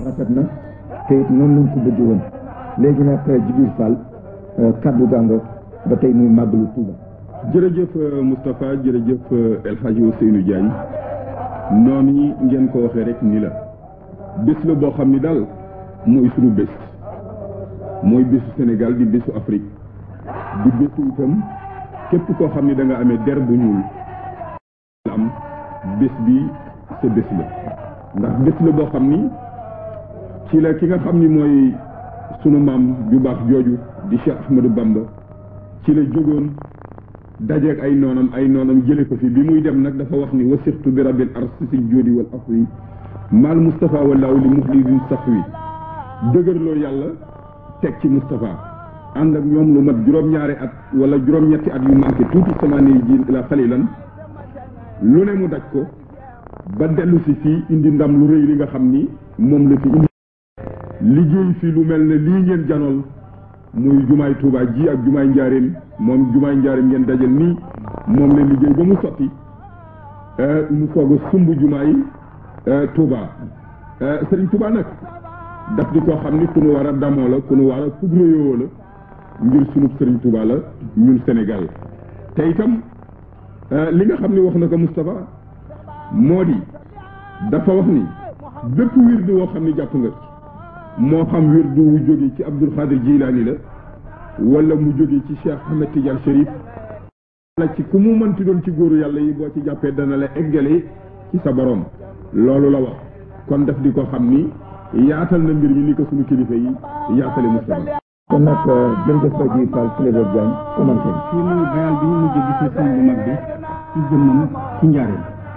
rafet na te it noonu lañ ko bëgg woon léegi nag Djibril Fall kaddu gàngo ba tey muy màggalu Touba jërëjëf Moustapha jërëjëf El Hadji Ousseynou Diagne noonu ngeen ko waxee rek ni la bés la boo xam ni daal mooy sunu bés mooy bésu Sénégal di bésu Afrique di bésu itam képp koo xam ni da nga amee der bu ñuul am bés bi sa bés la ndax bés la boo xam ni ci la ki nga xam ni mooy sunu maam ju baax jooju di Cheikh Ahmadou Bamba ci la jógoon dajeeg ay noonam ay noonam jële ko fi bi muy dem nag dafa wax ni wasixtu bi rabbil arsisil jóodi wal afwi maal Moustapha wallaahu li muxlidin safwi dëgërloo yàlla teg ci Moustapha ànd ak ñoom lu mat juróom-ñaari at wala juróom-ñetti at yu manqué tuuti sama nii ji la xalilan lu ne mu daj ko ba dellu si fii indi ndam lu rëy li nga xam ni moom la fi indi liggéey fi lu mel ne lii ngeen janool muy jumaay Touba ji ak jumaay njaareem moom jumaay njaareem ngeen dajal nii moom la liggéey ba mu sotti mu soog a sumb jumaay Touba Serigne Touba nag daf di koo xam ni ku nu war a damoo la ku nu war a fugleyoo la ngir sunub Serigne Touba la ñun Sénégal te itam li nga xam ni wax na ko Moustapha moo di dafa wax ni bépp wirdu woo xam ni jàpp nga moo xam wirdu wu jóge ci Abdul Xaadir Jilaani la wala mu jóge ci Cheikh Ahmed Tidiane Chérif la ci ku mu mënti doon ci góoru yàlla yi boo ci jàppee dana la eggale ci sa borom loolu la wax kon daf di ko xam ni yaatal na mbir mi ni ko suñu kilifa yi yaatale Moustapha kon nag jërëjëf ba ji Fall Clédor Diagne commenté fii muy bayal bi ñu mujj gis sëñ bu mag bi ci jëmmam ci njaareem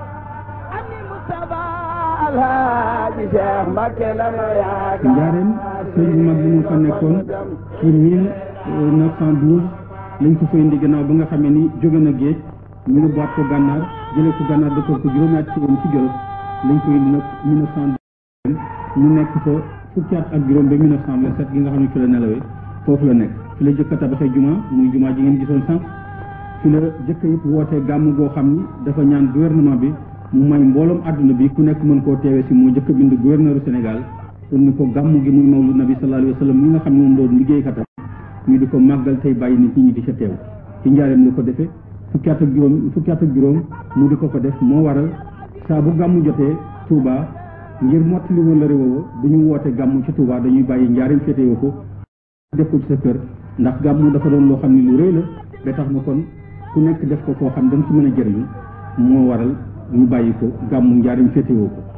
njaareem sëñ bu mag bi mu fa nekkoon ci mille neuf cent douze lañ ko fa indi gannaaw ba nga xamee ni jóge na géej ñu ne boot ko gànnaar jëlee ko gànnaar dëkkal ko juróom-ñaari ci yoon ci Jolof lañ ko indi nag mille neuf cent douze mu nekk fa fukki at ak juróom ba mille neuf cent vingt-sept gi nga xam ne fi la nelawee foofu la nekk fi la jëkk a tabaxee juma muy juma ji ngeen gisoon sànq fi la jëkk it wootee gàmm goo xam ni dafa ñaan gouvernement bi mu may mbooloom àdduna bi ku nekk mën koo teewee si moo jëkk a bind gouverneur Sénégal pour ni ko gàmm gi muy mawlud nabi sallallahu alayhi wa sallam mi nga xam ne moom doon liggéeykatam ñu di ko màggal tey bàyyi nit ñi di ca teew ci njaareem la ko defee fukki at ak juróom fukki at ak juróom mu di ko ko def moo waral saa bu gàmm jotee Touba ngir mottali woon la réewoo du ñu woote gàmm ci Touba dañuy bàyyi njaareem féetewoo ko def ko ci sa kër ndax gàmmu dafa doon loo xam ne lu rëy la ba tax na kon ku nekk def ko foo xam da nga ci mën a jëriñu moo waral ñu bàyyi ko gàmmu njaarim féetewoo ko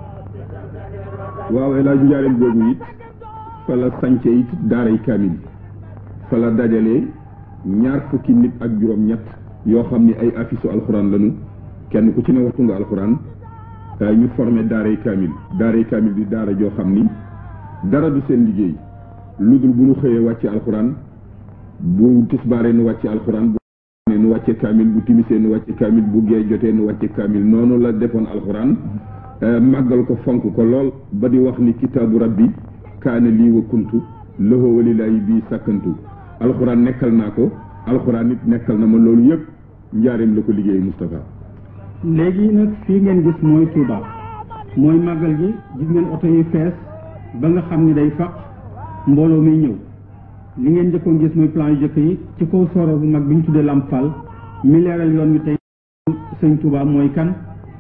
waaw El Hadj Njaareem boobu it fa la sance it daaray kaamil fa la dajalee ñaar fukki nit ak juróom-ñett yoo xam ni ay afisu alxuraan lañu kenn ku ci ne waxtu nga alxuraan ñu formé daaray kaamil daaray kaamil di daara joo xam ni dara du seen liggéey lu dul bu ñu xëyee wàcce alxuraan bu tisbaaree nu wàcce alxuraan bu ne nu wàcce kaamil bu timisee nu wàcce kaamil bu gee jotee nu wàcce kaamil noonu la defoon alxuraan màggal ko fonk ko lool ba di wax ni kitaabu rabbi kaana lii wa kuntu lahu walilaayi bii sàkkantu alxuraan nekkal naa ko alxuraan nit nekkal na ma loolu yëpp njaareem la ko liggéey Moustapha léegi nag fii ngeen gis mooy Touba mooy màggal gi gis ngeen oto yi fees ba nga xam ni day faq mbooloo muy ñëw li ngeen njëkkoon gis mooy plan yu jëkk yi ci kaw sooro bu mag bi ñu tuddee Lamp Fall mi leeral yoon wi tey sëñ Touba mooy kan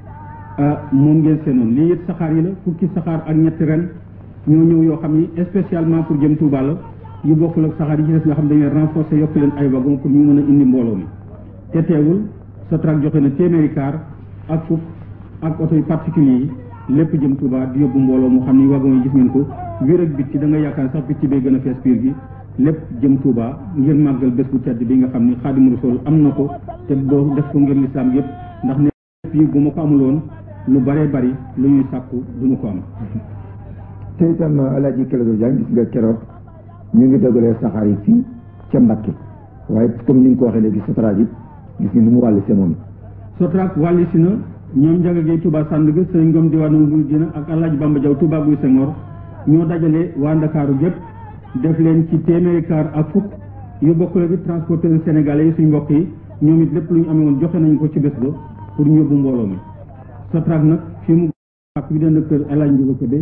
moom ngeen seenoon lii it saxaar yi la fukki saxaar ak ñetti ren ñoo ñëw yoo xam ni spécialement pour jëm Touba la yu bokkul ak saxaar yi ci des nga xam dañuy renforcer yokk leen ay wagon pour ñu mën a indi mbooloo mi te teewul Sotrac joxe na téeméeri kaar ak fukk ak oto yu particulier yi lépp jëm Touba di yóbbu mbooloo mu xam ni wagon yi gis ngeen ko biir ak bitti da nga yaakaar sax bitti bee gën a fees biir gi lépp jëm Touba ngir màggal bés bu tedd bi nga xam ni Xaadimu Rasuul am na ko te boo def ko ngir lislaam yëpp ndax ne fii bu ma ko amuloon lu bëree bëri lu ñuy sàkku du ma ko am te itam Alaaji Clédor Diagne gis nga keroog ñu ngi dogalee saxaar yi fii ca Mbàkke waaye comme ni nga ko waxee léegi Sotrac it gis nga ni mu wàll see moom Sotrac wàlli si na ñoom Njaga Gay Touba Sandaga sëñ Ngom diwaanu Nguy dina ak Alaaji Bamba Jaw Touba Guy Senghor ñoo dajale waa Ndakaaru gépp def leen ci téeméeri kaar ak fukk yu bokkule bi transporteur sénégalais yi suñ mbokk yi ñoom it lépp lu ñu amee woon joxe nañu ko ci bés ba pour ñu yóbbu mbooloo mi Sotrac nag fi mu ak bi dend kër El Hadj Ndiouga Kébé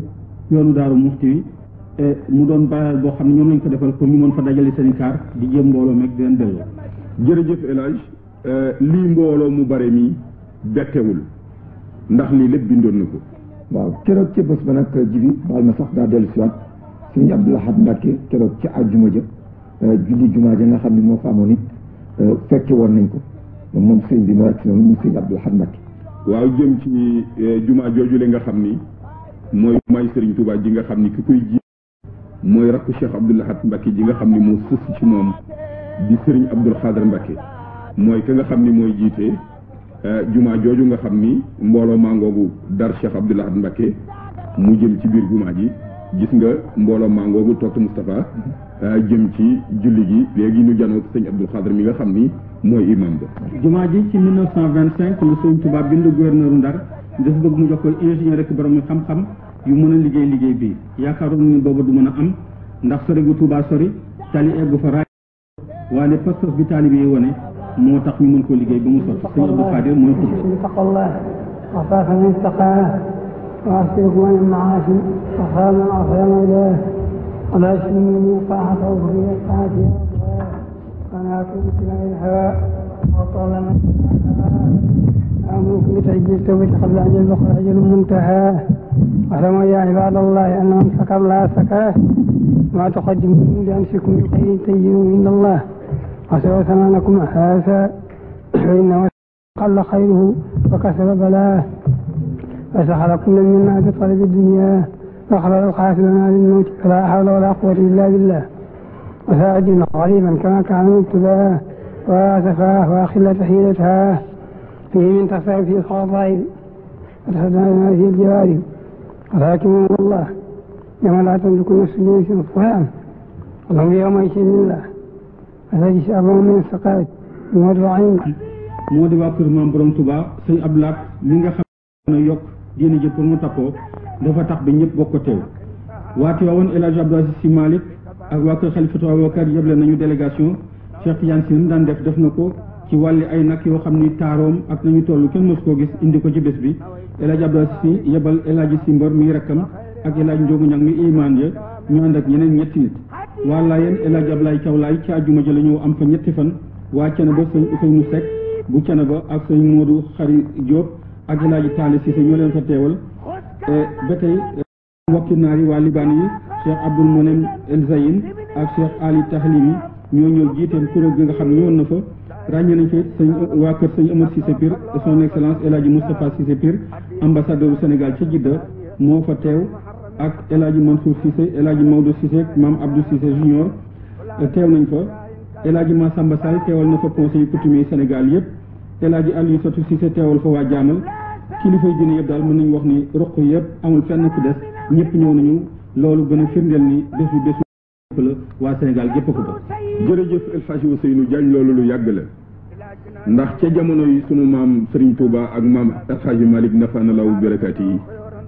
yoonu daaru muxti wi mu doon bayal boo xam ne ñoom lañ ko defal pour ñu mën fa dajale seen i kaar di jéem mbooloo meeg di leen delloo. jërëjëf El Hadj lii mbooloo mu bare mi bettewul ndax lii lépp bindoon na ko. waaw keroog ca bés ba nag jibi baal ma sax daa dellu si waat sëriñ Abdou Lahad Mbacke keroog ca àjjuma ja julli jumaa ja nga xam ne moo fa amoon it fekke woon nañ ko moom sëriñ bi mooy ak si noonu mu sëriñ Abdou Lahad Mbacke waaw jëm ci jumaa jooju le nga xam ni mooy jumaay sëriñ Touba ji nga xam ni ki koy ji mooy rakku Cheikh Abdou Lahad Mbacke ji nga xam ni moo sës ci moom di sëriñ Abdoul Khadr Mbacke mooy ka nga xam ni mooy jiite jumaa jooju nga xam ni mbooloo mangoogu dar Cheikh Abdou Lahad Mbacke mu jëm ci biir jumaa ji gis nga mbooloo mangoogu toog Moustapha jëm ci julli gi léegi ñu janoo sëñ Abdoul Khadr mi nga xam ni mooy imam ba jumaa ji ci 1925 lu sëñ Touba bind gouverneur Ndar dafa bëgg mu jox ko ingénieur rek borom xam-xam yu mën a liggéey liggéey bi yaakaaroon ni booba du mën a am ndax sori gu Touba sori tali eggu fa raay waaye pas-pas bi taalibe yi wone moo tax ñu mën koo liggéey ba mu sotti sëñ Abdou Khadir mooy xutba taqallah وخاف من اتقاه وأسلك من المعاصي وخاف من عصى مولاه ولا يسلمني طاعته في طاعته فأنا كنت من الهواء وطالما أمرك بتأجيل التوبة قبل أن يبلغ أجل منتهى واعلموا يا عباد الله أن من سكر لا سكاه ما تقدموا لأنفسكم من خير تجدوا عند الله وسوى ثمانكم هذا فإنه قل خيره وكسر بلاه فسخر كل منا بطلب الدنيا فأخرج القاتلنا للموت فلا حول ولا قوة إلا بالله وساعدنا غريبا كما كان مبتلاه واسفاه واخلة حيلتها فيه من تصعب في الخطائب وتحدثنا في الجوارب ولكن الله يوم لا تملك نفس لنفس فلان اللهم يومئذ لله فتجد أبو من السقاية المرضعين moo di waa kër maam borom Touba sëñ Abdou Lahad li nga xam ne yokk diine ji pour mu tappoo dafa tax ba ñëpp bokk ko teew waa Tiwaawan El Hadj Abdou Aziz Sy Malick ak waa kër Xalifatu Abubakar yëble nañu délégation Cheikh Tidiane Sy daan def def na ko ci wàlli ay nag yoo xam ni taaroom ak nañu toll kenn mës koo gis indi ko ci bés bi El Hadj Abdou Aziz Sy yebal El Hadj Sy Mbor mi rakkam ak El Hadj Ndiogu Ñang mi imaan ya ñu ànd ak ñeneen ñetti nit waa Laayeen El Hadj Ablaye Thiaw Laay ci àjjuma ji la ñëw am fa ñetti fan waa Ceneba sëñ Ousseynou Seck bu Ceneba ak sëñ Modou Xari Diop ak El Hadj Tali Cissé ñoo leen fa teewal ba tey mbokki naar yi waa Libaan yi Cheikh Abdoul Monem El Zayin ak Cheikh Ali Tahlimi ñoo ñëw jiiteen kuréel gi nga xam ne ñëwoon na fa ràññee nañ fa sëñ waa kër sëñ Amar Cissé Pire son excellence El Hadj Moustapha Cissé Pire ambassadeur du Sénégal ci Jidda moo fa teew ak El Hadj Mansour Cissé El Hadj Maodo Cissé Mame Abdou Cissé Junior teew nañ fa El Hadj Massamba Sall teewal na fa conseil coutumier Sénégal yëpp El Hadj Aliou Satou Cissé teewal fa waa jaamal kilifay diine yëpp daal mën nañu wax ni roq yëpp amul fenn ku des ñëpp ñëw nañu loolu gën a firndeel ni bés bu bésu la waa Sénégal gépp ko bokk jërëjëf El Hadj Ousseynou Diagne loolu lu yàgg la ndax ca jamono yi sunu maam Serigne Touba ak maam El Hadj Malick nafaana law barakaati yi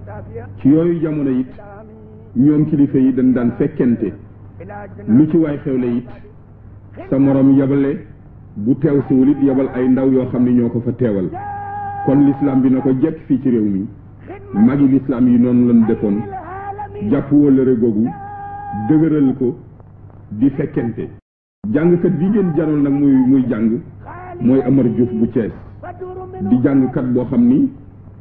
ci yooyu jamono it ñoom kilifa yi dañ daan fekkente lu ci waay xewle it sa morom yabale bu teew siwul it yabal ay ndaw yoo xam ne ñoo ko fa teewal kon l'islam bi na ko jekk fii ci réew mi magi l'islam yi noonu lañ defoon jàpp wëllëre googu dëgëral ko di fekkente jàngkat bi ngeen janoon nag muy muy jàng mooy Amar Diouf bu Thiès di jàngkat boo xam ni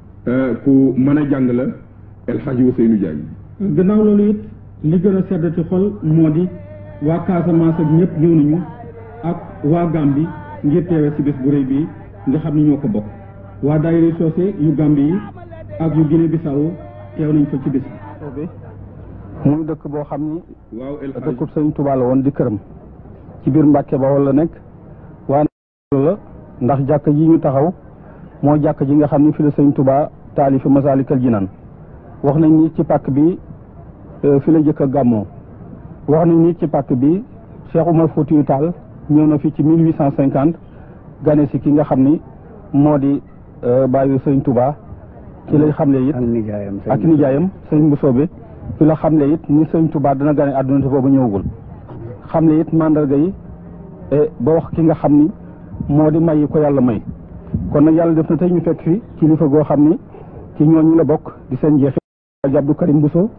ku mën a jàng la El Hadj Ousseynou Diagne gannaaw loolu it li gën a seddati xol moo di waa Casamance ak ñëpp ñëw nañu ak waa Gambie ngir teewe ci bés bu rëy bii nga xam ni ñoo ko bokk waa daayira soose yu Gambie yi ak yu Guinée Bissau teew nañ fa ci bés bi muy dëkk boo xam ni waaw El Hadj dëkkub sëñ Touba la woon di këram ci biir Mbàkke ba wala nekk waa la ndax jàkk ji ñu taxaw moo jàkk ji nga xam ni fi la sëñ Touba taalifi Masaalikal Jinaan wax nañ ni ci pàkk bi fi la jëkk a gàmmoo wax nañ ni ci pàkk bi Cheikh Oumar Foutiyou Tall ñëw na fi ci mille huit cent cinquante gane si ki nga xam ni moo di bàyyi sëñ Touba ci lay xamle it ak nijaayam ak nijaayam sëñ Mbusoobe fi la xamle it ni sëñ Touba dana gane àdduna te boobu ñëwagul xamle it mandarga yi ba wax ki nga xam ni moo di may yi ko yàlla may kon nag yàlla def na tey ñu fekk fi kilifa goo xam ni ci ñooñu la bokk di seen jeexi Abdou Karim Bousso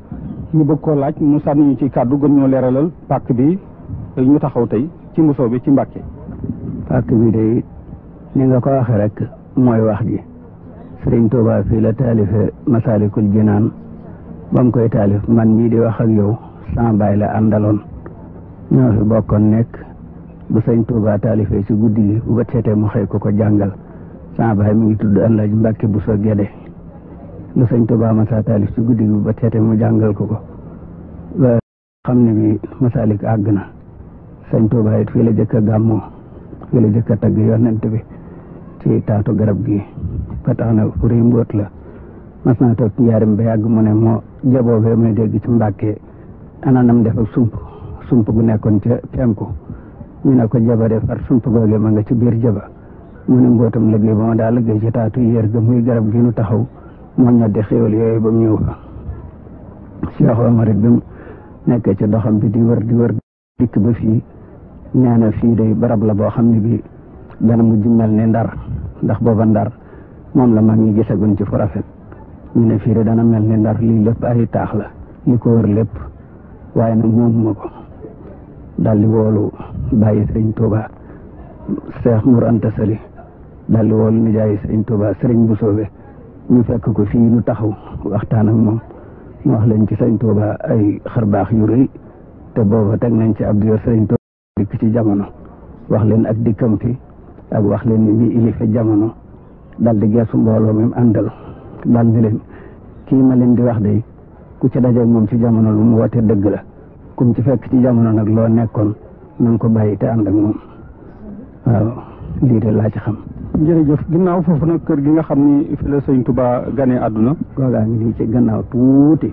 ñu bëgg koo laaj mu sànni ñu ci kàddu gën ñoo leeralal pàkk bi ñu taxaw tey ci mbusoo bi ci Mbàkke pàkk bi day ni nga ko waxee rek mooy wax ji sëriñ Tuubaa fii la taalife Masaalikul Jinaan ba mu koy taalif man mii di wax ak yow sama baay la àndaloon ñoo fi bokkoon nekk bu sëñ Tuubaa taalifee ci guddi gi bu ba seetee mu xëy ko ko jàngal sama baay mi ngi tudd Alaaji Mbàkke bu so Gede lu sëñ Tuubaa masa taalif ci guddi gi bu ba seetee mu jàngal ko ko ba xam ne bi Masaalik àgg na sëñ Tuubaa it fii la jëkk a gàmmoo fii la jëkk a tagg yonent bi ci taatu garab gi ba tax na fu rëy mbóot la mas naa toog njaarim ba yàgg mu ne moo jaboobee may dégg ci mbàkkee ana nam def ak sump sump gu nekkoon ca penku ñu ne ko jaba de far sump googee ma nga ci biir jaba mu ne mbootam liggéey ba ma daa liggéey ci taatu yéer ga muy garab gi nu taxaw moo ñoddi xéwal yooyu ba mu ñëw fa Cheikh Omar it bi mu nekkee ci doxam bi di wër di wër dikk ba fii nee na fii day barab la boo xam ne bi dana mujj mel ni ndar ndax booba ndar moom la mag ñi gisaguñ ci fu rafet ñu ne fii de dana mel ni ndar lii lépp ay taax la li ko wër lépp waaye nag moom ma ko daldi woolu bàyyi sëriñ Tuuba Seex Mur Anta Sali daldi woolu nijaayi sëriñ Tuuba sëriñ bu soobe ñu fekk ko fii nu taxaw waxtaan ak moom mu wax leen ci sëriñ Tuuba ay xarbaax yu rëy te booba teg nañ ci ab diir sëriñ Tuuba dikk ci jamono wax leen ak dikkam fi ak wax leen ni mi ilife jamono daldi geesu mbooloo mi àndal dal ni leen kii ma leen di wax de ku ci dajeeg moom ci jamono lu mu woote dëgg la kum ci fekk ci jamono nag loo nekkoon na nga ko bàyyi te ànd ak moom waaw lii de laa ci xam. jërëjëf ginnaaw foofu nag kër gi nga xam ni fi la sëñ Touba ganee àdduna. googaa ngi nii ci gannaaw tuuti.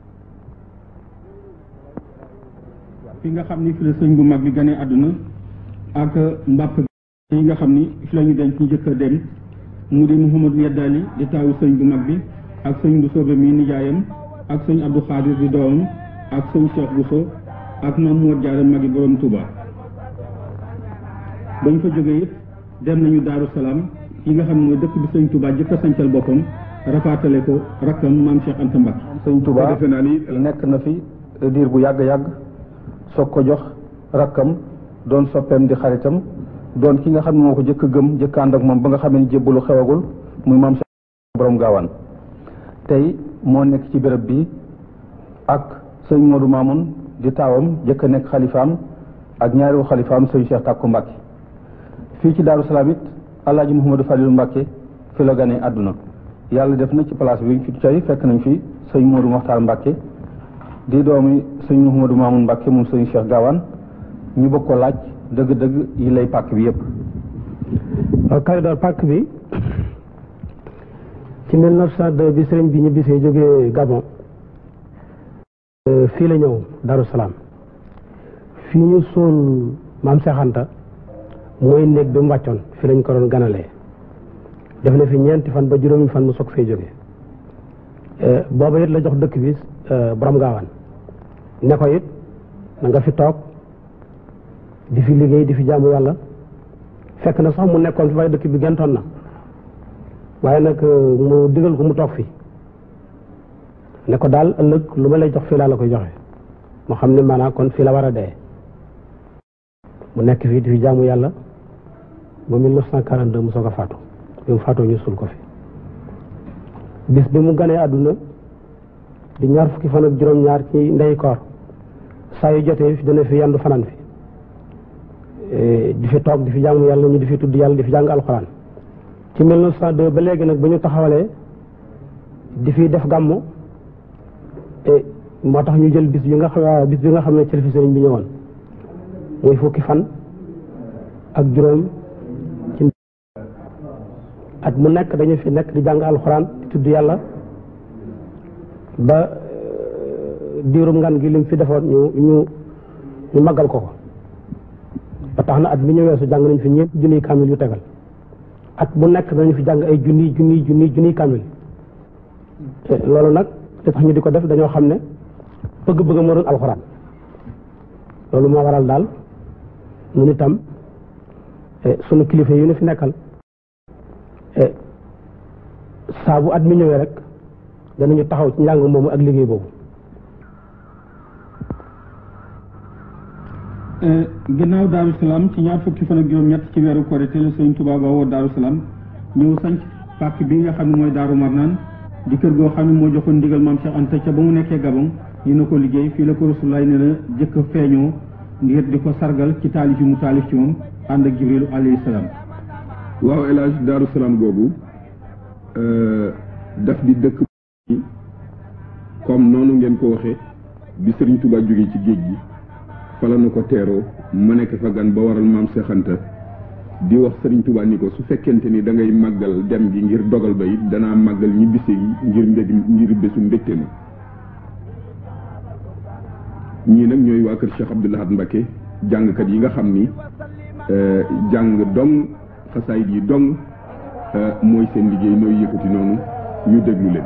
fi nga xam ni fi la sëñ bu mag bi ganee àdduna ak mbàpp yi nga xam ni fi la ñu denc ci njëkk a dem mu di Mouhamadou Yeddaali di taawu sëñ bu mag bi ak sëñ bu soobe mi nijaayam ak sëñ Abdou Khadir di doomam ak sëñ Cheikh Bousso ak Maam Moor Jaara magi borom Touba bañ fa jógee it dem nañu Daaru Salaam yi nga xam ne mooy dëkk bi sëñ Touba jëkk a sancal boppam rafaatale ko rakkam maam Cheikh Anta Mbacke sëñ Touba defe naa ni nekk na fi diir bu yàgg yàgg soog ko jox rakkam doon soppeem di xaritam doon ki nga xam ne moo ko jëkk a gëm jëkk ànd ak moom ba nga xam ne jébbalu xewagul muy maam Cheikh borom gaawaan tey moo nekk ci béréb bi ak sëñ Modou Mamoun di taawam jëkk a nekk xalifaam ak ñaareelu xalifaam sëñ Cheikh Takku Mbacke fii ci Daaru Salaam it Alaaji Mouhamadou Fadilou Mbacke fi la ganee àdduna yàlla def na ci place bi fi tey fekk nañ fi sëñ Modou Mokhtar Mbacke di doomi sëñ Mouhamadou Mamoun Mbacke moom sëñ Cheikh Gaawaan ñu bëgg ko laaj dëgg-dëgg yi lay pàkk bi yëpp. waaw Kalidor pàkk bi ci 1902 bi sëriñ bi ñu bisee jógee Gabon fii la ñëw Darou Salaam fii ñu suul maam Cheikh Anta mooy néeg bi mu wàccoon fii lañ ko doon ganalee def na fi ñeenti fan ba juróomi fan mu soog fee jógee booba it la jox dëkk bi borom gaawaan ne ko it na nga fi toog di fi liggéey di fi jaamu yàlla fekk na sax mu nekkoon fi waaye dëkk bi gentoon na waaye nag mu digal ko mu toog fi ne ko daal ëllëg lu ma lay jox fii laa la koy joxe moo xam ne maanaam kon fii la war a dee mu nekk fii di fi jaamu yàlla ba 1942 mu soog a faatu bi mu faatoo ñu suul ko fi bis bi mu ganee àdduna di ñaar fukki fan ak juróom-ñaar ci ndey koor saa yu jotee dana fi yandu fanaan fi di fi toog di fi jaamu yàlla ñu di fi tudd yàlla di fi jàng alxuraan ci 1902 ba léegi nag ba ñu taxawalee di fi def gàmmu moo tax ñu jël bis bi nga xam bis bi nga xam ne ci la fi sëriñ bi ñëwoon muy fukki fan ak juróom ci at mu nekk dañu fi nekk di jàng alxuraan di tudd yàlla ba diirum ngan gi lim fi defoon ñu ñu ñu màggal ko ko ba tax na at mi ñu weesu jàng nañ fi ñeent junniy kaamil yu tegal at bu nekk dañu fi jàng ay junniy junniy junniy junniy kaamil loolu nag li tax ñu di ko def dañoo xam ne bëgg-bëgg moo doon alxuraan loolu moo waral daal nun itam sunu kilifa yi ñu fi nekkal saa bu at mi ñëwee rek danañu taxaw ci njàng moomu ak liggéey boobu gannaaw Daaru Salaam ci ñaar fukki fan ak juróom-ñett ci weeru Korité la Sëriñ Tuubaa ba woo Daaru Salaam ñëw sanc pàkk bi nga xam ne mooy Daaru Marnaan di kër goo xam ne moo joxoon ndigal maam Cheikh Anta ca ba mu nekkee Gabon ñu na ko liggéey fii la ko Rasulullaay ne la jëkk a feeñoo ngir di ko sargal ci taalif yi mu taalif ci moom ànd ak Jibril alayhi salaam waaw El Hadj Daaru Salaam googu daf di dëkk comme noonu ngeen ko waxee bi Sëriñ Tuubaa jógee ci géej gi fala na ko teeroo ma nekk fa gan ba waral maam Cheikh Anta di wax Sëriñ Tuubaa ni ko su fekkente ni da ngay màggal dem gi ngir dogal ba it danaa màggal ñi bise yi ngir mbég ngir bésu mbégte mi ñii nag ñooy waa kër Cheikh Abdoul Ahad Mbacké jàngkat yi nga xam ni jàng dong xasaayit yi dong mooy seen liggéey nooy yëkkati noonu ñu déglu leen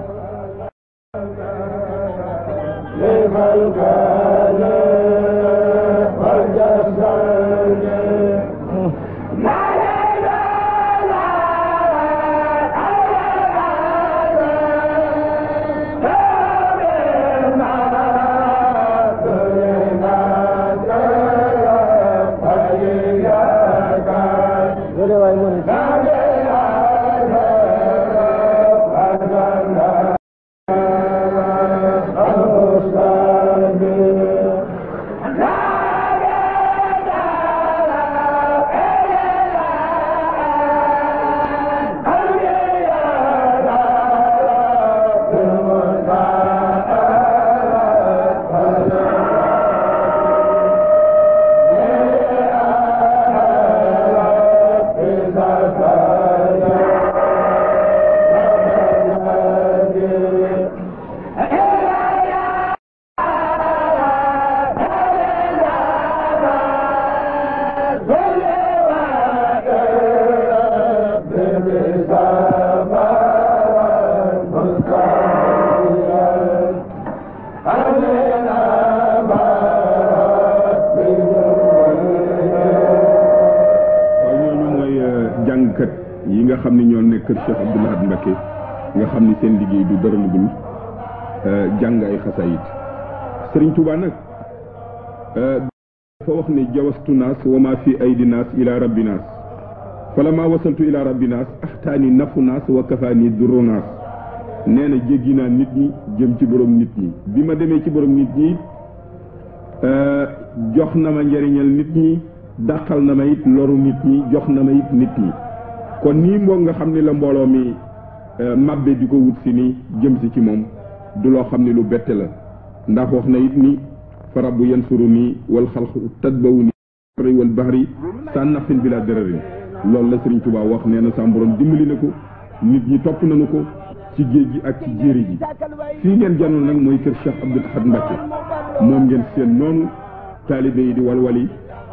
jàngkat yi nga xam ne ñoo nekk kër Cheikh Abdoul Ahad Mbacké nga xam ni seen liggéey du dara lu dul jàng ay xasaayit Sëriñ Tuubaa nag dafa wax ne jawastu naas wa ma fi aydi naas ila rabbi naas fala ma wasaltu ila rabbi naas axtaani nafu naas wa kafaani durru naas nee na jéggi naa nit ñi jëm ci borom nit ñi bi ma demee ci borom nit ñi jox na ma njëriñal nit ñi dàqal na ma it loru nit ñi jox na ma it nit ñi kon nii moo nga xam ni la mbooloo mi mabbe di ko wut si ni jëm si ci moom du loo xam ni lu bette la ndax wax na it ni fa rabbu yansuru nii wal xalqu tadbawu ni wal bahri sa nafin bila dararin loolu la Sëriñ Tuubaa wax nee na sa borom dimbali na ko nit ñi topp nañu ko ci géej gi ak ci jéeri ji fii ngeen janoon nag mooy kër Cheikh Abdoul Ahad Mbacké moom ngeen seen noonu taalibe yi di walwali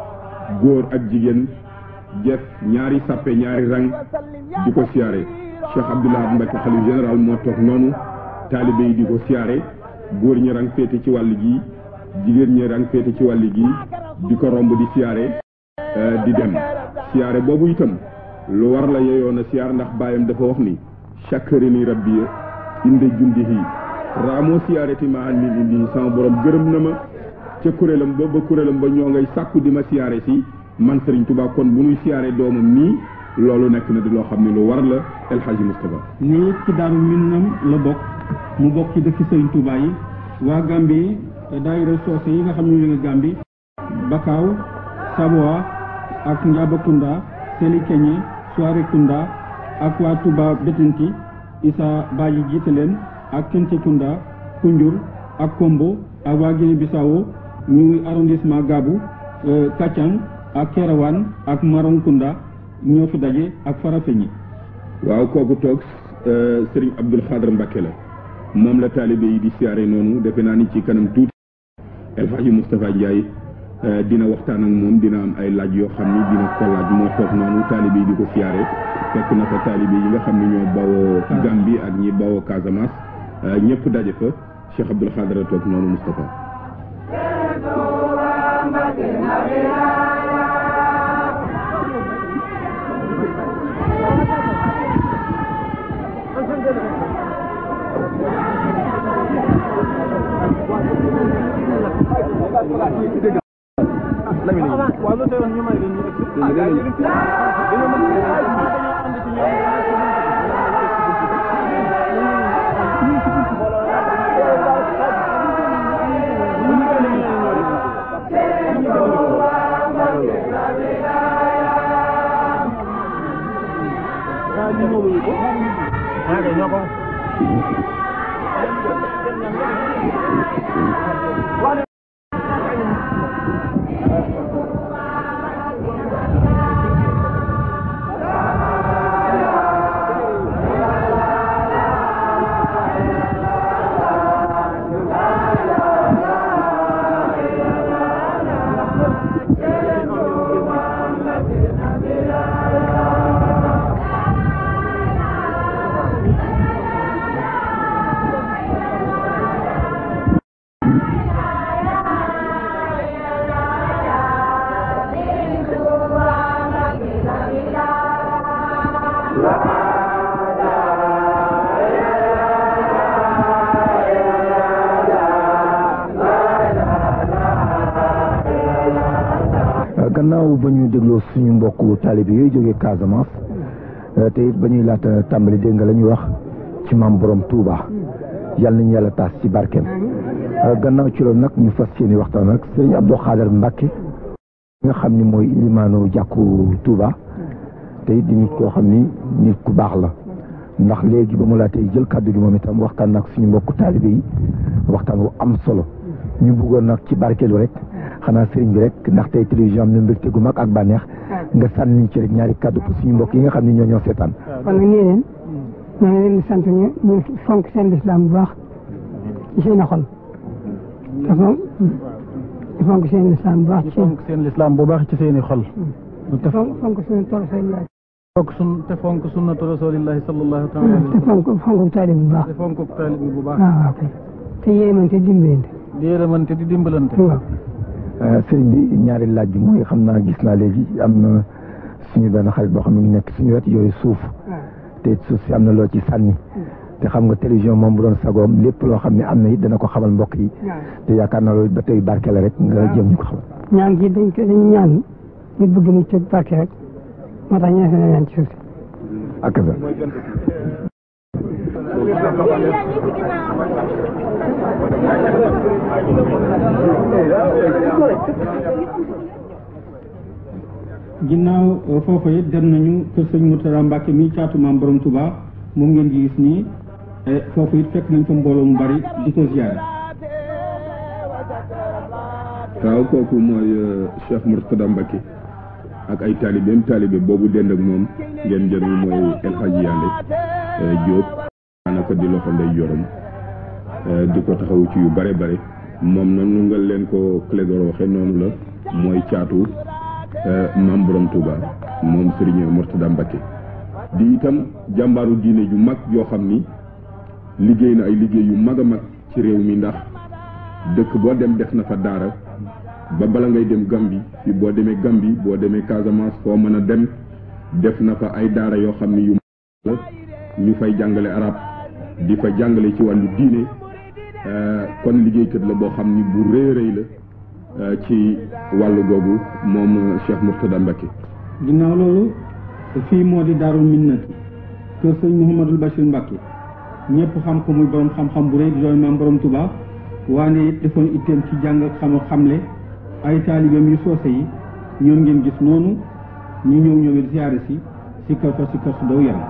góor ak jigéen def ñaari sàppe ñaari rang di ko siyaare Cheikh Abdoul Ahad Mbacké xalif général moo toog noonu taalibe yi di ko siyaare góor ñi rang féete ci wàll gi jigéen ñi rang féete ci wàll gi di ko romb di siyaare di dem siyaare boobu itam lu war la yeyoon a siyaar ndax baayam dafa wax ni chakkarini rabbi inde jundihi raamoo siyaareti ma an min indi sama borom gërëm na ma ca kuréelam ba ba kuréelam ba ñoo ngay sàkku di ma siyaare si man Serigne Touba kon bu ñuy siyaare doomam nii loolu nekk na di loo xam ne lu war la El Hadji Moustapha lii ci daaru minam la bokk mu bokk ci dëkk Serigne Touba yi waa Gambie daayira soose yi nga xam ne ñu ngi Gambie Bakaaw Saboa ak Njabakunda Seli Keñe Soarekunda ak waa Touba Betenti Issa Badji jiite leen ak Kencekunda Kunjur ak Kombo ak waa Guinée Bissau ñu arrondissement Gabu Kacang ak Kerewan ak Maronkunda ñoo fi daje ak Farafeñi waaw kooku toog Serigne Abdoul Khadr Mbacké la moom la taalibe yi di siyaare noonu defe naa ni ci kanam tuuti El Hadji Moustapha Ndiaye dina waxtaan ak moom dina am ay laaj yoo xam ni dina ko laaj moo toog noonu taalibe yi di ko siyaare fekk na fa taalibe yi nga xam ne ñoo bawoo Gambie ak ñi bawoo Casamance ñëpp daje fa Cheikh Abdoul Khadr a toog noonu Moustapha Lamine waaw lu teewoon ñu may leen ñu egsi ah gars yi ñu ngi fi dañoo mën dañoo ànd ci ñoom gannaaw ba ñu dégloo suñu mbokku taalibe yooyu jógee Casamance te it ba ñuy laata tàmbali dégg nga la ñuy wax ci maam borom Touba yàlla nañu yàlla taas ci barkeem gannaaw ci loolu nag ñu fas yéene waxtaan ak sëriñ Abdou Khader Mbacke nga xam ni mooy ilimaanu jàkku Touba te it di nit koo xam ni nit ku baax la ndax léegi ba mu laa tey jël kàddu gi moom itam waxtaan nag suñu mbokku taalibe yi waxtaan wu am solo ñu bëggoon nag ci barkeelu rek xanaa sëriñ bi rek ndax tey télévision am na mbégte gu mag ak bànneex nga sànni ci rek ñaari kàddu pour suñu mbokk yi nga xam ne ñoo ñoo seetaan. kon nag nii leen ñoo ngi leen di sant ñu ñu fonk seen lislaam bu baax ci seen i xol te fonk te fonk seen lislaam bu baax ci seen fonk seen lislaam bu baax ci seeni xol te fonk fonk suñu tool seen laaj fonk sun te fonk sunnatu rasulillahi sallallahu taala te fonk fonk taalib bu baax te fonk taalib bi bu baax waaw waaw kay te yéemante dimbalante di yërëmante di dimbalante waaw sëriñ bi ñaari laaj bi mooy xam naa gis naa léegi am na suñu benn xarit boo xam ne nekk suñu wet yooyu suuf te suuf si am na loo ci sànni te xam nga télévision moom bu doon sagoom lépp loo xam ne am na it dana ko xamal mbokk yi te yaakaar naa loolu ba tey barke la rek nga jëm ñu ko xamal. ñaan gi dañ ko dañu ñaan nit bëgg mu ci barke rek moo tax ñaan na ñaan ci suuf si ak sa ginnaaw foofa it dem nañu kër sëñ Mourtada Mbacke mi caatu maam borom Touba moom ngeen di gis nii foofu it fekk nañ fa mbooloo mu bari di ko ziyaare. waaw kooku mooy Cheikh Mourtada Mbacke ak ay taalibeem taalibe boobu dend ak moom ngeen jël mooy El Hadji Yande Diop daanaka di loxo ndey jorom di ko taxaw ci yu bare bare moom nag nu nga leen ko Clédor waxe noonu la mooy caatu maam borom Touba moom Serigne Mourtada Mbacke di itam jàmbaaru diine ju mag yoo xam ni liggéey na ay liggéey yu mag a mag ci réew mi ndax dëkk boo dem def na fa daara ba bala ngay dem Gambie fi boo demee Gambie boo demee Casamance foo mën a dem def na fa ay daara yoo xam ni yu la ñu fay jàngale arab di fa jàngale ci wàllu diine kon liggéeykat la boo xam ni bu rëy rëy la ci wàllu googu moom Cheikh Mourtada Mbacke ginnaaw loolu fii moo di Daarul Minnati kër sëñ Mouhamadul Bachir Mbacke ñëpp xam ko muy borom xam-xam bu rëy di doon maam borom Touba waane it defoon itteem ci jàng ak xam xamle ay taalibeem yu soose yi ñoom ngeen gis noonu ñu ñëw ñëw it ziyaare si si kër fa si kër su daw yaram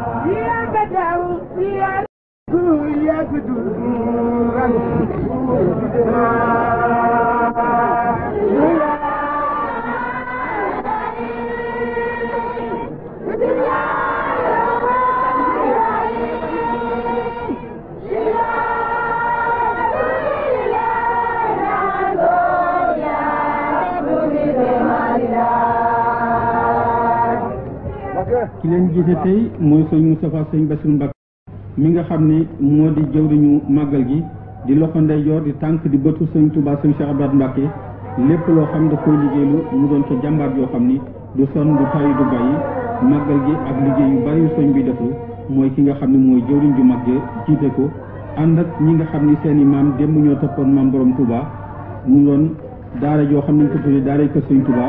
ki leen jiite tey mooy sëñ Moustapha sëñ Bassirou Mbacke mi nga xam ne moo di jëwriñu màggal gi di loxo ndeyjoor di tànk di bëtu sëñ Touba sëñ Cheikh Abdoulaye Mbacke lépp loo xam da koy liggéeylu mu doon ca jàmbaar yoo xam ni du sonn du tàyyi du bàyyi màggal gi ak liggéey yu bari yu sëñ bi defu mooy ki nga xam ne mooy jëwriñ ju mag jiite ko ànd ak ñi nga xam ni seen i maam démb ñoo toppoon maam borom Touba mu doon daara joo xam ne ñu ko tuddee daara kër sëñ Touba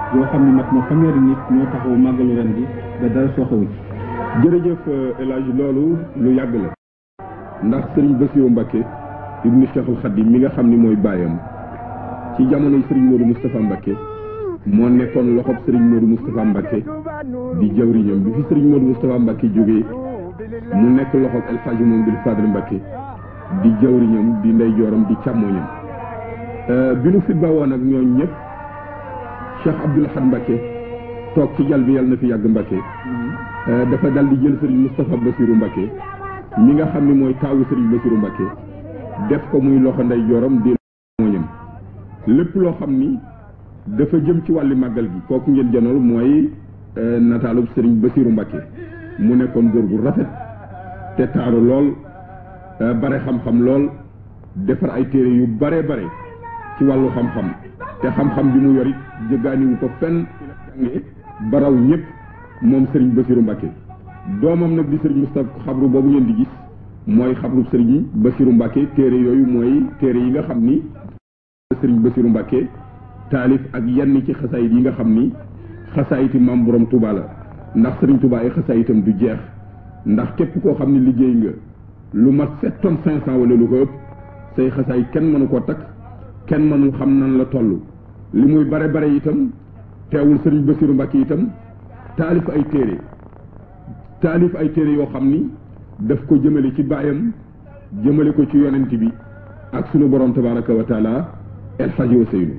yoo xam ne mat na fanweeri nit ñoo taxaw màggalu ren gi ba dara sooxewu ci jërëjëf El Hadj loolu lu yàgg la ndax Serigne Bassirou Mbacké ibnu Cheikhul Khadim mi nga xam ni mooy baayam ci jamonoy Serigne Modou Moustapha Mbacké moo nekkoon loxob Serigne Modou Moustapha Mbacké di jawriñam bi fi Serigne Modou Moustapha Mbacké jógee mu nekk loxob El Hadj Mamadou Fadel Mbacké di jawriñam di ndeyjooram di càmmoñam bi nu fit ba woon ak ñooñ ñëpp Cheikh Abdoul Ahad Mbacké toog ci jal bi yàlla na fi yàgg Mbacké dafa dal di jël Serigne Moustapha Bassirou Mbacké mi nga xam ne mooy taawu Serigne Bassirou Mbacké def ko muy loxo ndeyjooram di mooñam lépp loo xam ni dafa jëm ci wàlli màggal gi kooku ngeen janool mooy nataalub Serigne Bassirou Mbacké mu nekkoon góor gu rafet te taaru lool bare xam-xam lool defar ay téere yu bare bare ci wàllu xam-xam te xam-xam bi mu yorit jëggaaniwu ko fenn jànge baraw ñëpp moom Serigne Bassirou Mbacké doomam nag di Serigne Moustapha xabru boobu ngeen di gis mooy xabru Serigne Bassirou Mbacké téere yooyu mooy téere yi nga xam ni Serigne Bassirou Mbacké taalif ak yenn ci xasaayit yi nga xam ni xasaayiti maam borom Touba la ndax Serigne Touba ay xasaayitam du jeex ndax képp koo xam ni liggéey nga lu mat sept tonnes cinq cent wala lu ko ëpp say xasaayit kenn mënu koo takk kenn mënul xam nan la toll li muy bare bare itam teewul Serigne Bassirou Mbacké itam taalif ay téere taalif ay téere yoo xam ni daf ko jëmale ci baayam jëmale ko ci yonent bi ak sunu borom tabaraka wa taala El Hadji Ousseynou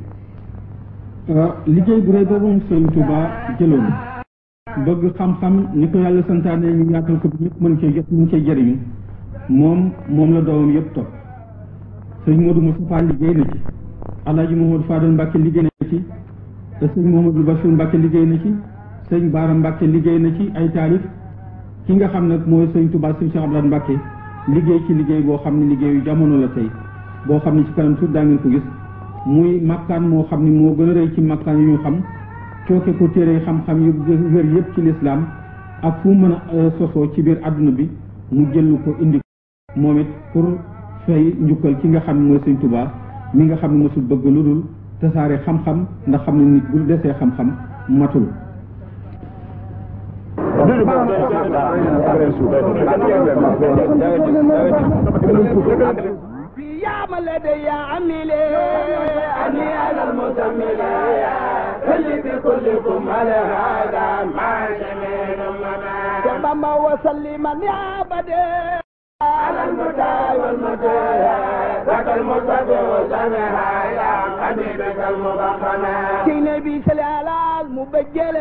liggéey bu rëy boobu moom Sëriñ Touba jëloon bëgg xam-xam ni ko yàlla santaane ñu yaatal ko bi ñëpp mën cee jot mën cee jëriñu moom moom la doomam yëpp topp sëñ Modou Moustapha liggéey na ci Alaaji Mouhamadou Fadal Mbacké liggéey na ci te sëñ Mouhamadou Bachir Mbacké liggéey na ci sëñ Baara Mbacké liggéey na ci ay taalif ki nga xam nag mooy sëñ Touba sëñ Cheikh Abdoulaye Mbacké liggéey ci liggéey boo xam ne liggéeyu jamono la tey boo xam ne ci kanam tuut daa ngeen ko gis muy makkaan moo xam ne moo gën a rëy ci makkaan yu ñu xam cooke ko téere xam-xam yu wér yëpp ci lislaam ak fu mën a sosoo ci biir àdduna bi mu jël ko indi moom it pour fay njukkal ki nga xam ne mooy sëñ Touba mi nga xam ne mosul bëgg lu dul tasaare xam-xam ndax xam ne nit bu desee xam-xam matul يا ملدي يا عميلي أني أنا المزمل خلي بكلكم على هذا ما جميل مما بما وسلما يا بدي على المدى والمدى ذاك المصطفى وسمها يا حبيبك المبخمة في نبي سلالة المبجلة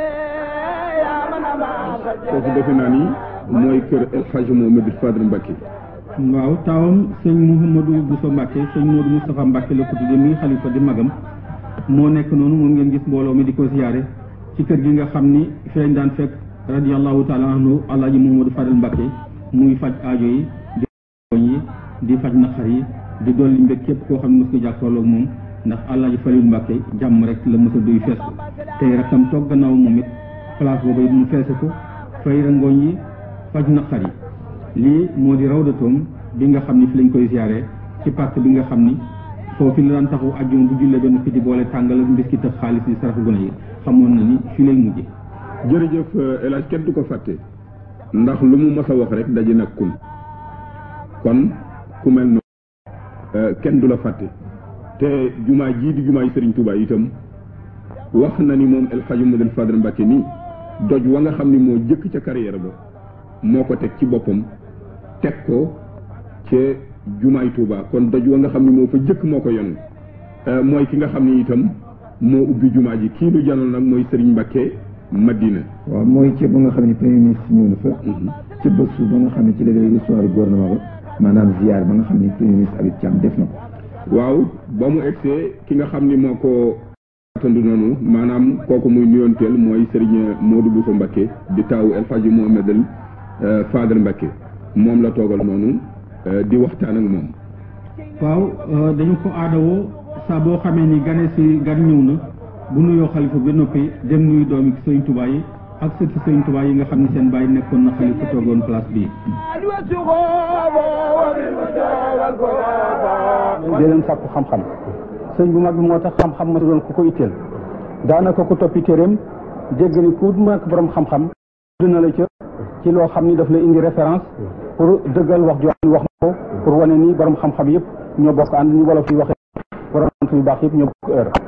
يا من ما kooku defe naa ni mooy kër El Hadji Mohamed Fadel Mbacké waaw taawam sëñ Mouhamadou Bousso Mbacké sëñ Modou Moustapha Mbacké la ko tuddee muy xalifa di magam moo nekk noonu moom ngeen gis mbooloo mi di ko siyaare ci kër gi nga xam ni fi lañ daan fekk radiallahu taala anhu alaaji Mouhamadou Fadel Mbacké muy faj aajo yi di yi di faj naqar yi di dolli mbég képp koo xam ne mos ko jàkkaarloo ak moom ndax alaaji Falil Mbacké jàmm rek la mos a duy fees ko tey rakkam toog gannaaw moom it place boobu it mu feese ko fay rangooñ yi faj naqar yi lii moo di rawdatoom bi nga xam ni fi lañ koy ziare ci parc bi nga xam ni foofu la daan taxaw ajjuma bu jullee benn fi di boole tàngal ak mbiskit ak xaalis yi sarafu gone yi xamoon na ni fi lay mujje jërëjëf El Hadj kenn du ko fàtte ndax lu mu mas a wax rek daje nag kun kon ku mel noonu kenn du la fàtte te jumaa jii di jumaa yi Serigne Touba itam wax na ni moom El Hadji Modou Fadel Mbacké nii doj wa nga xam ni moo jëkk ca carrière ba moo ko teg ci boppam teg ko ca jumaay Touba kon doj wa nga xam ni moo fa jëkk moo ko yonu mooy ki nga xam ni itam moo ubbi jumaa ji kii nu janoon nag mooy Serigne Mbacké Madina waaw mooy ci ba nga xam ne premier ministre ñëw na fa ci bësu ba nga xam ne ci la lay histoire gouvernement ba maanaam ziar ba nga xam ne premier ministre Habib Thiam def na ko waaw ba mu egsee ki nga xam ni moo ko atandu noonu maanaam kooku muy nuyoonteel mooy Serigne Modou Bousso Mbacké di taawu El Hadji Mohamedal Fadel Mbacké moom la toogal noonu di waxtaan ak moom waaw dañu ko aadawoo saa boo xamee ni gane si gan ñëw na bu nuyoo xalifa ba noppi dem nuyu doomi sëñ Tuubaa yi ak sëti sëñ Tuubaa yi nga xam ne seen bàyyi nekkoon na xalifa toogoon place bii di leen sàkku xam-xam sëñ bu mag bi moo tax xam-xam ma doon ku ko itteel daanaka ku toppi téeréem dégg ni ku nekk borom xam-xam dina la ca ci loo xam ni daf la indi référence pour dëggal wax joo xam ni wax na ko pour wane ni borom xam-xam yëpp ñoo bokk ànd ni wolof yi waxee borom yu baax yëpp ñoo bokk heure